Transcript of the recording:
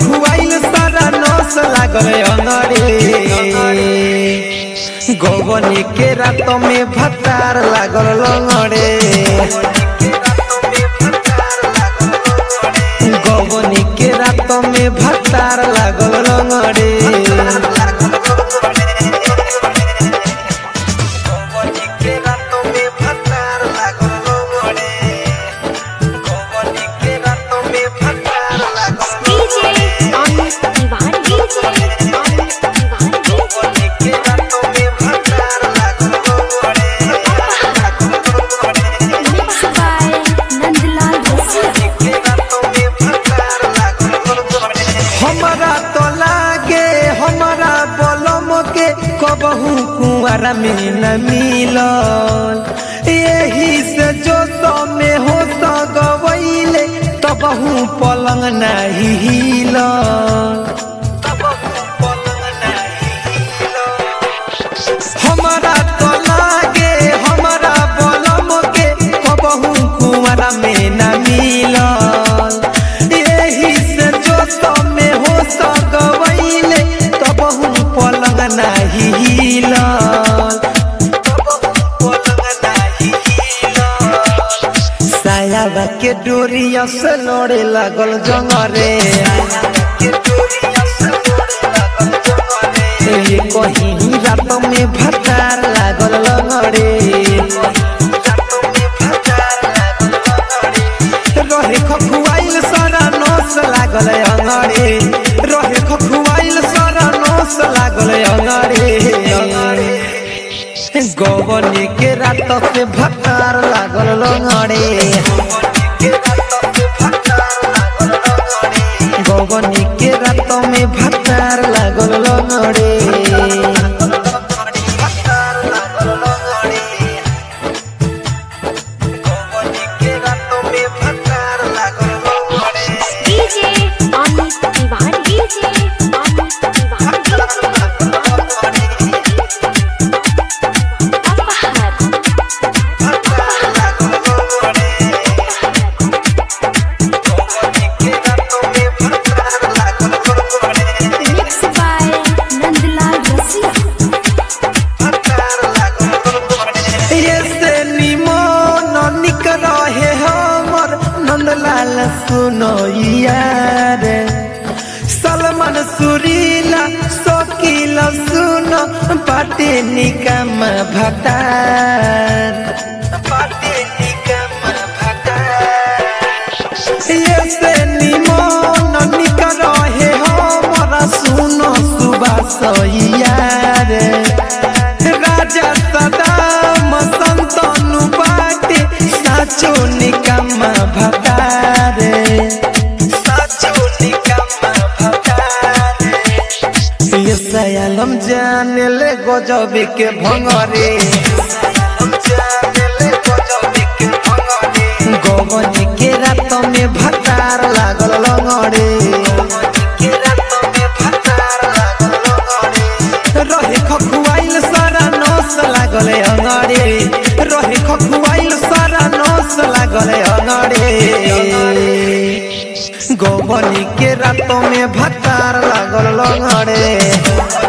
खखुआइल सारा नस लागल अंगरे गौवनी के रात में भतार लागल लंगड़े गौवनी के रात में भतार लागल लंगड़े गौवनी के रात में भतार लागल लंगड़े गौवनी के रात में भतार लागल DJ Amit Tiwari. DJ Amit Tiwari. गौवनी के रात में भतार लागल लंगड़े Mixed by Nandlal Rasia. हमारा तो लागे हमारा बलम के कबहू कुआरा में न मिलल यही से जो में हो गवैले तबहू पलंग नहीं हिलल तबहू पलंग नहीं हिलल हमारा तो लागे हमारा बलम के कबहू कुआरा में न मिलल यही से जो में हो गवैले तबहू पलंग नहीं हिलल तबहू पलंग नहीं हिलल सायाबा के डोरिया से लड़े लागल जंगरे ये कहीं रात में भतार लागल लंगड़े रहे खखुआइल सारा नस लागल अंगड़े रहे खखुआइल सारा नस लागल अंगड़े गौवनी के रात से भतार लागल लंगड़े गौवनी के रात में भतार लागल लंगड़े DJ Amit Tiwari. DJ Amit Tiwari. Apahar. Mixed by Nandlal Rasia. ये से निमन निक रहे हमर नंदलाल सुनो यार सलमान सुरीला शकील सुनो पाटे निकम भटार पाटे निकम भटार ये से निमन निक रहे हमरा सुनो सुबास यार राजा सदाम संतनु बाटे साचो निकम भटारे साचो निकम भटारे ये सयालम जाने ले गजब के भंगरे गगन के रात में भतार लागल लंगड़े रहे खखुआइल सारा नस लागल अंगड़े रहे खखुआइल सारा नस लागल अंगड़े गौवनी के रात में भतार लागल लंगड़े